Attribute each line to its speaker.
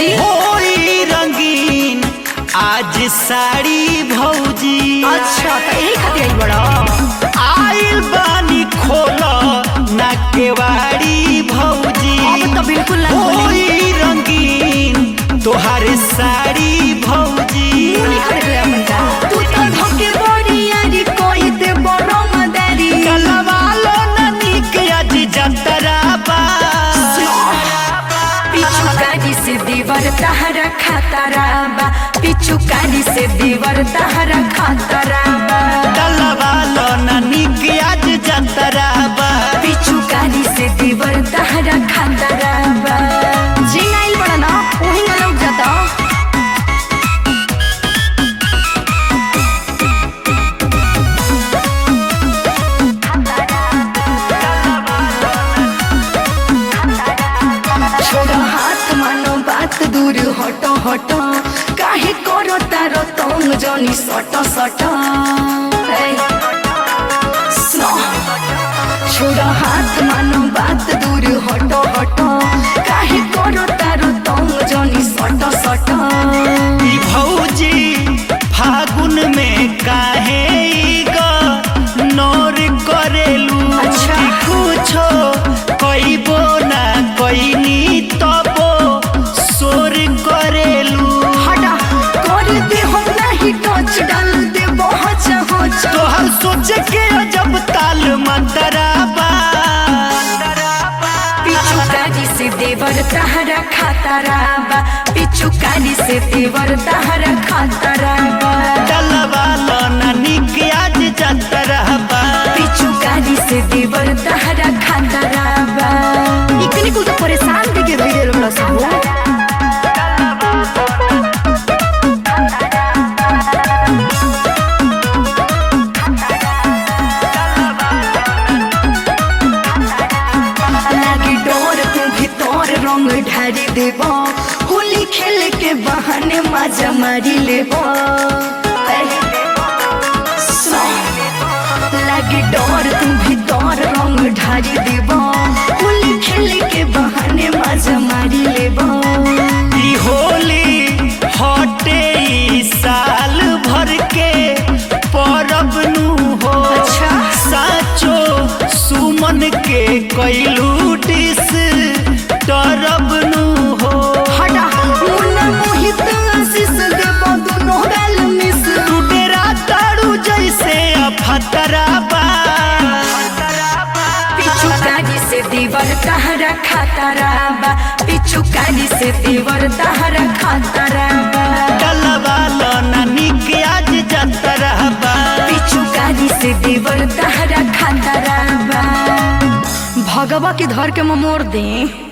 Speaker 1: जी
Speaker 2: होई रंगीन आज साड़ी भौजी
Speaker 1: अच्छा तो यही खातिर आई बड़ा
Speaker 2: आइल बानी खोल ना केवाड़ी भौजी
Speaker 1: अब तो बिल्कुल ना खोली
Speaker 2: होई रंगीन तोहारे साड़ी भौजी
Speaker 1: मुनी खरीद ले अपन का तू तो धोके बड़ी यारी कोई दे बड़ो मदारी
Speaker 2: कलवालो ना निक आज जतरा बा
Speaker 1: पिछु कारी से दीवर तहरा खातरा बा पिछु कारी से दीवर तहरा खातरा बा
Speaker 2: कलवालो ना निक आज जतरा बा
Speaker 1: पिछु कारी से दीवर तहरा खातरा बा जी नाइल बड़ा ना वही ना लौट जाता छोड़ो हाथ मानो बात दूर हटो हटो काहे करो तारो तुम जनी सटो सटो हे। सुनो। छोड़ो हाथ मानो बात दूर हटो हटो काहे करो तारो तुम जनी सटो सटो
Speaker 2: ई भौजी फागुन में काहे ई ग नौर करेलू
Speaker 1: अच्छा।
Speaker 2: कि कुछो कइबो ना कइनी तबो सोर करेलू
Speaker 1: हटा कर दे हम नहीं टच डाल दे बहुत होच
Speaker 2: तोहर सोच के जब ताल मंतराबा
Speaker 1: पिछु काली से देवर तहरा खातरा बा पिछु काली से देवर तहरा खातरा बा
Speaker 2: डलवालो ना निक आज जतराबा
Speaker 1: पिछु काली से देवर तहरा खातरा बा इतनी कुल तो परेशान के के धइले बड़ा सब लागी डोर तू भीतर रंग ढारी देब होली खेल के बहाने मजा मारी लेब लागी डोर तू भीतर रंग ढारी देब होली खेल के बहाने मजा मारी लेब
Speaker 2: ई होली हटे ई साल भर के परब नु हो
Speaker 1: अच्छा।
Speaker 2: साचो सुमन के कैलू डिस तरब नु हो
Speaker 1: हटा मुन्ना मोहित आशीष देब दोनों गाल मिस
Speaker 2: तू डेरा तारू जैसे अफतराबा
Speaker 1: पिछु काली से दीवर तहरा खातरा बा पिछु काली से दीवर तहरा खातरा बा
Speaker 2: डलवालो ना निक आज जतराबा
Speaker 1: पिछु काली से देवर तहरा खातरा बा भगवा के धर के मोर दे